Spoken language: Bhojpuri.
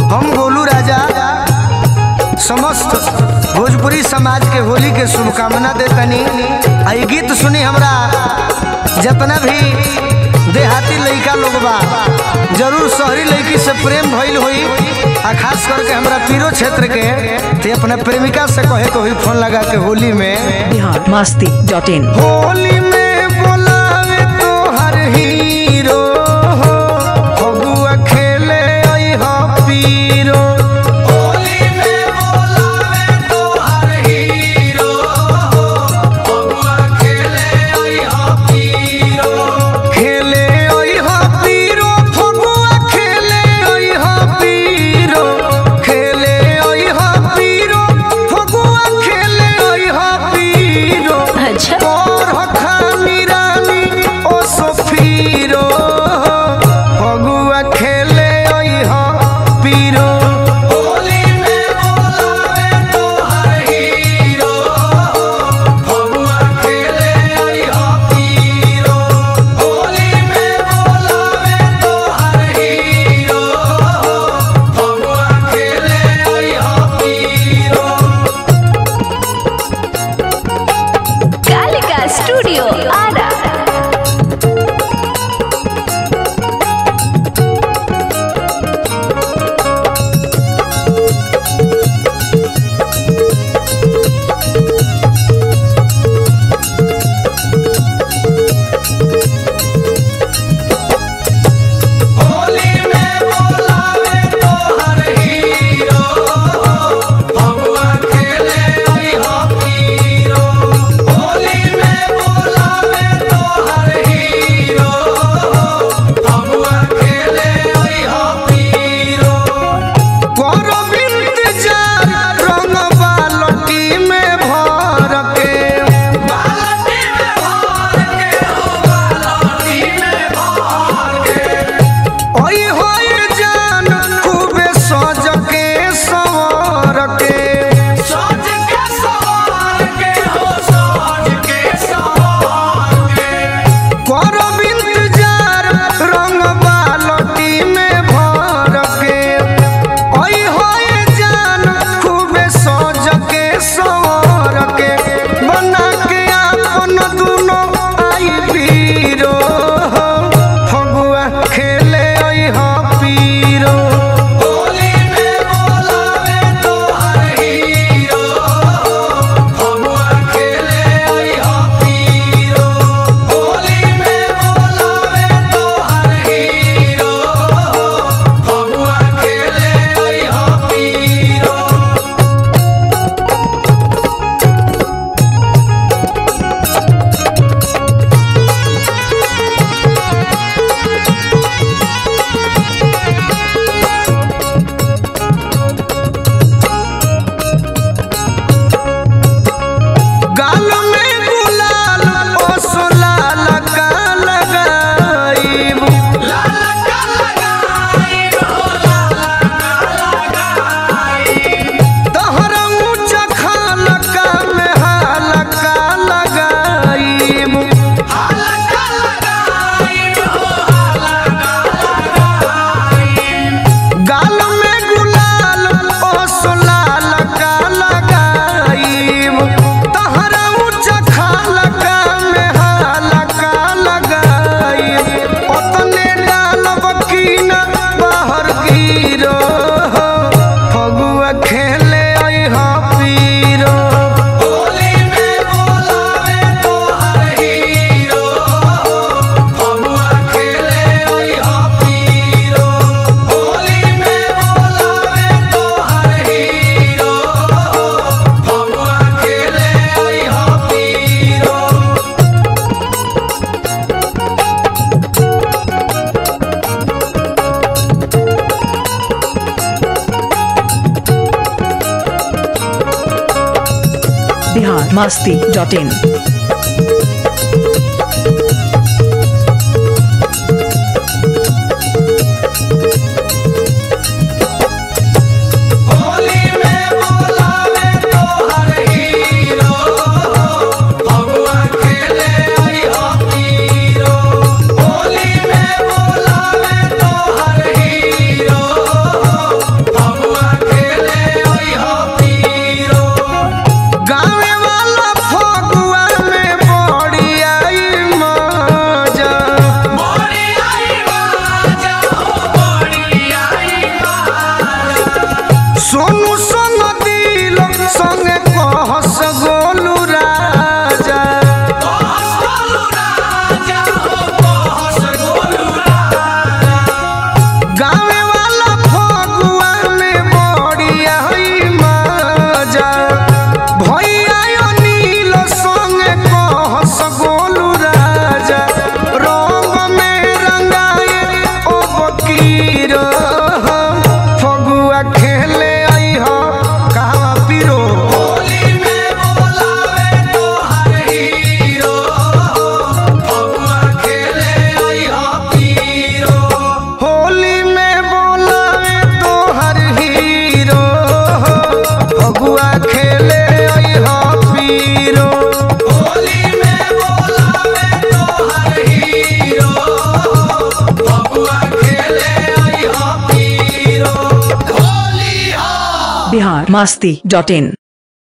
हम गोलू राजा समस्त भोजपुरी समाज के होली के शुभकामना देतनी आ ई गीत सुनी हमरा जितना भी देहाती लइका लोग बा जरूर शहरी लड़की से प्रेम भइल होई आ खास करके हमरा पीरो क्षेत्र के ते अपना प्रेमिका से कहे के होई फोन लगा के होली में बिहार मस्ती डॉट इन होली में बोलावे तो हर हीरो हो फगुआ खेले आई हा पीरो होली में बोलावे तो हर हीरो हो फगुआ खेले आई हा पीरो खेले आई हा पीरो फगुआ खेले आई हा पीरो खेले आई हा पीरो फगुआ खेले आई हा पीरो अच्छा और हखानी रानी ओ सफीरो फगुआ खेले आई हा पीरो होली में बोलावे तो हर हीरो फगुआ खेले आई हा पीरो होली में बोलावे तो हर हीरो फगुआ खेले आई हा पीरो कालिका स्टूडियो आरा होली में बोलावे तो हर हीरो फगुआ खेले आई हा पीरो होली में बोलावे तो हर हीरो फगुआ खेले आई हा पीरो करो इंतजार रंग बालटी में भर के बालटी में भर के हो बालटी में भर के ओई होई जान खूबे सज के सवार के सज के सवार के हो सज के सवार के करो इंतजार रंग बालटी में भर के ओई होई जान खूबे सज के सवार के बना के अपन दुनो आई पीरो फगुआ खेले आई हा पीरो होली में बोलावे तो हर हीरो फगुआ खेले आई हा पीरो होली में बोलावे तो हर हीरो फगुआ खेले आई हा पीरो गाल में गुलाल ओ सोलाल का लगाईब लाल का लगाईब हो लाल का लगाईब तहर ऊंचा खाल का में हाल का लगाईब हाल का लगाईब हो हाल का लगाईब गाल में गुलाल ओ सोलाल का लगाईब तहरा ऊंचा खाल का में हाल का लगाईब ओतने डालब की न बाहर गिरो फगुआ खेले आई हा पीरो होली में बोलावे तो हर हीरो फगुआ खेले आई हा पीरो होली में बोलावे तो हर हीरो फगुआ खेले आई हा पीरो बिहार मस्ती डॉट इन होली में बोलावे तो हर हीरो फगुआ खेले आई हा पीरो होली में बोलावे तो हर हीरो पीरो फगुआ खेले आई हो कहवा पीरो होली में बोलावे तो हर हीरो फगुआ खेले आई हो पीरो बिहार मस्ती डॉट इन